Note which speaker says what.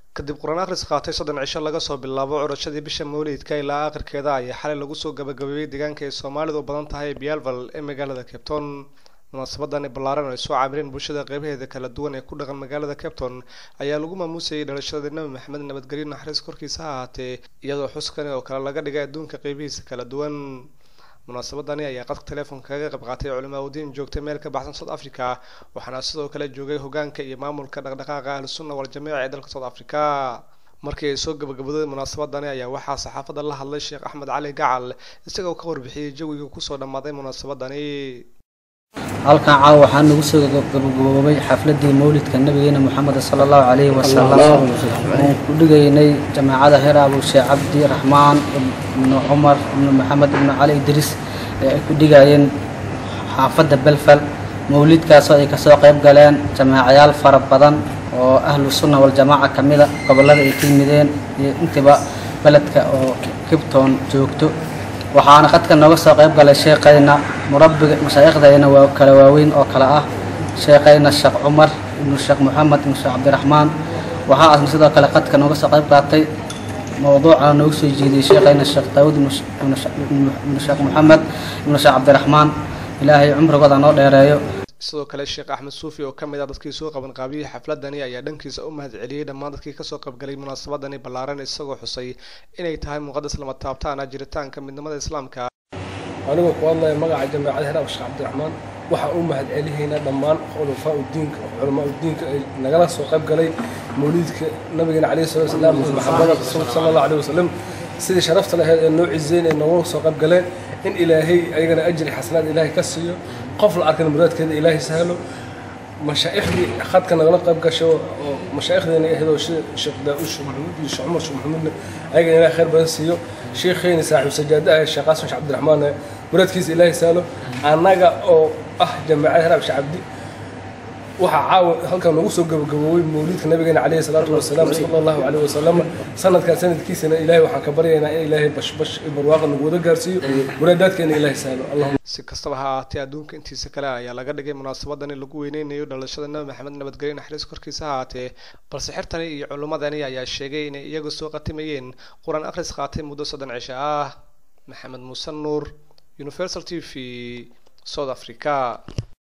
Speaker 1: kadib qur-aan akhris qaatay soddon cisho laga soo bilaabo curashadii bisha mawlidka ilaa aakhirkeeda ayaa xalay lagu soo gabagabeeyey deegaanka ay soomaalidu u badan tahay bialval ee magaalada capton munaasabadani ballaaran oo ay soo caabireen bulshada qeybaheeda kala duwan ee ku dhaqan magaalada capton ayaa lagu maamuusayay dhalashada nebi maxamed nabadgelyo naxariis korkiisa ha ahaatee iyadoo xuskani oo kale laga dhigay adduunka qeybihiisa kala duwan munaasabadani ayaa qadka teleefonka kaga qayb qaatay culimaa udiin joogtay meel ka baxsan south africa waxaana sidoo kale joogay hogaanka iyo maamulka dhaqdhaqaaqa ahlusunna waljamiic ee dalka south africa markii ay soo gabagabaday munaasabadani ayaa waxaa saxaafadda la hadlay sheekh axmed cali gacal isagoo ka warbixiyey jawiga kusoo dhammaaday munaasabadani
Speaker 2: halkan caawa waxaa nagu soo gabagaboobay xafladii mawlidka nabigeena moxamed sala allahu calayhi wasalam oon ku dhigaynay jamaacada heer abu sheekh cabdi raxmaan ibnu cumar ibnu maxamed ibnu cali idriis ee ay ku dhigayeen xaafadda belfal mawlidkaasoo ay kasoo qayb galeen jamaacayaal fara badan oo ahlu sunna waljamaaca ka mida gobollada ay ka yimideen iyo intiba beledka oo kibton joogto waxaana qadka nooga soo qayb galay sheekayna murabbiga mashaaikhdayna waa kala waaweyn oo kale ah sheekayna sheekh cumar ibnu sheekh moxamed ibnu sheekh cabdiraxmaan waxaa asna sidoo kale qadka nooga soo qayb qaatay mowduuca noogu soo jeediyey sheekayna sheekh daawud ibnu sheekh moxamed ibnu sheekh cabdiraxmaan ilaahay cumrigooda noo dheereeyo
Speaker 1: sidoo kale sheekh axmed suufi oo ka mid ah dadkii soo qaban qaabiyey xafladani ayaa dhankiisa u mahad celiyey dhammaan dadkii kasoo qaybgalay munaasabadani ballaaran isagoo xusay inay tahay muqadas lama taabtaana jiritaanka midnimada islaamka
Speaker 3: anigoo ku hadlaya magaca jamaacada heer sheekh cabdiraxmaan waxaan u mahad celihaynaa dhammaan khulafaa udiinka culamaa udiinka ay nagala soo qayb galay mawliidka nabigeena calayhi salatu wasalaam maxamada rasuulka sala allahu alayhi wasalam sidii sharafta lahayd ee noo cizeyn ee nooga soo qayb galeen in ilaahay ayagana ajri xasanaad ilaahay ka siiyo qof la arkana muraadkeeda ilaahay sahlo mashaaikhdii khadka nagala qayb gasho oo mashaaikhdeenna ahaydoo sida sheekh daa-uud sheekh maxamuud iyo sheekh cumar sheekh maxamuudna ayagana ilaahay khayr badan siiyo sheekheyna saaxiib sajaada ah sheekh qaasim sheekh cabdiraxmaan muraadkiisa ilaahay sahlo annaga oo ah jamaacada heraab sheekh cabdi waxaa caawa halkan nagu soo gabagaboobay mawliidka nabigeena calayhi salaatu wasalaam sala allahu calayhi wasalam sanadkan sanadkiisana ilaahay waxaan ka baryaynaa in ilaahay bashbash iyo barwaaqa nagu wada gaarsiiyo muraadaadkeena ilaahay sahlo allahuma
Speaker 1: si kastaba ha ahaatee adduunka intiisa kale ayaa laga dhigay munaasabadani lagu weyneynayo dhalashada nabi maxamed nabadgelyo naxariis korkiisa ha ahaatee balse xirtani iyo culimmadani ayaa sheegay inay iyagu soo qatimayeen qur-aan akhris qaatay muddo soddon cisho ah maxamed muuse nuur universal t v south africa